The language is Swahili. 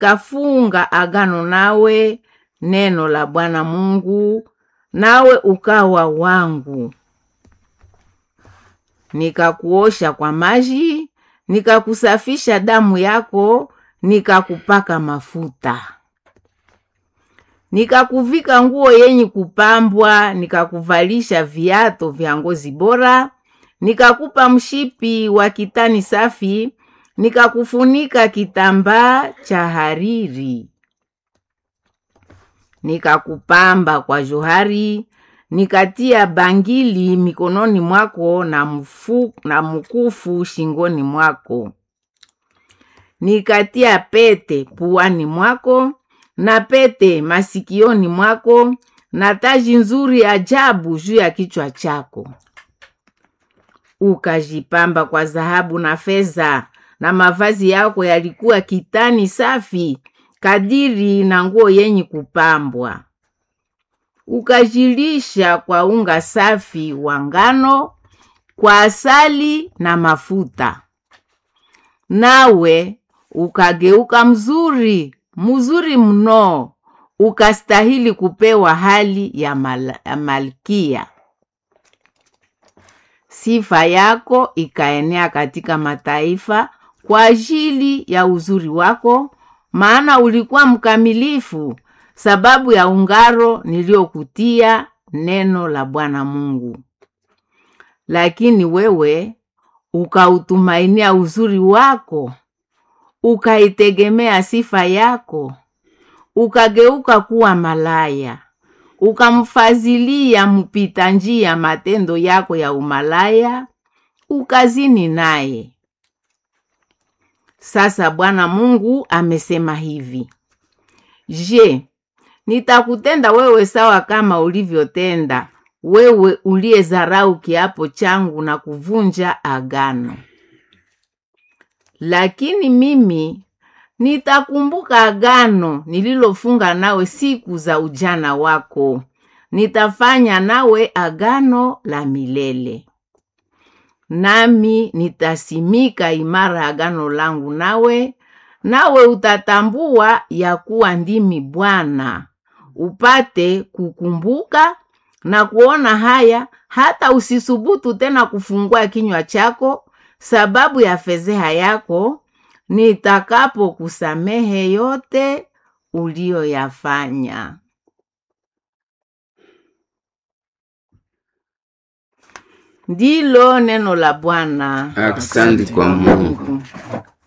nikafunga agano nawe, neno la Bwana Mungu, nawe ukawa wangu. Nikakuosha kwa maji, nikakusafisha damu yako, nikakupaka mafuta. Nikakuvika nguo yenye kupambwa, nikakuvalisha viato vya ngozi bora, nikakupa mshipi wa kitani safi, nikakufunika kitambaa cha hariri. Nikakupamba kwa johari, nikatia bangili mikononi mwako na, mfu, na mkufu shingoni mwako. Nikatia pete puani mwako na pete masikioni mwako na taji nzuri ajabu juu ya kichwa chako. Ukajipamba kwa dhahabu na fedha, na mavazi yako yalikuwa kitani safi kadiri na nguo yenye kupambwa. Ukajilisha kwa unga safi wa ngano, kwa asali na mafuta, nawe ukageuka mzuri mzuri mno, ukastahili kupewa hali ya, mal ya malkia. Sifa yako ikaenea katika mataifa kwa ajili ya uzuri wako, maana ulikuwa mkamilifu, sababu ya ungaro niliokutia neno la Bwana Mungu. Lakini wewe ukautumainia uzuri wako, ukaitegemea sifa yako, ukageuka kuwa malaya, ukamfazilia mpita njia matendo yako ya umalaya, ukazini naye. Sasa Bwana Mungu amesema hivi: Je, nitakutenda wewe sawa kama ulivyotenda wewe uliyezarau kiapo changu na kuvunja agano? Lakini mimi nitakumbuka agano nililofunga nawe siku za ujana wako, nitafanya nawe agano la milele. Nami nitasimika imara agano langu nawe, nawe utatambua ya kuwa ndimi Bwana, upate kukumbuka na kuona haya, hata usisubutu tena kufungua kinywa chako sababu ya fedheha yako, nitakapokusamehe yote uliyoyafanya. Ndilo neno la Bwana. Asante kwa Mungu.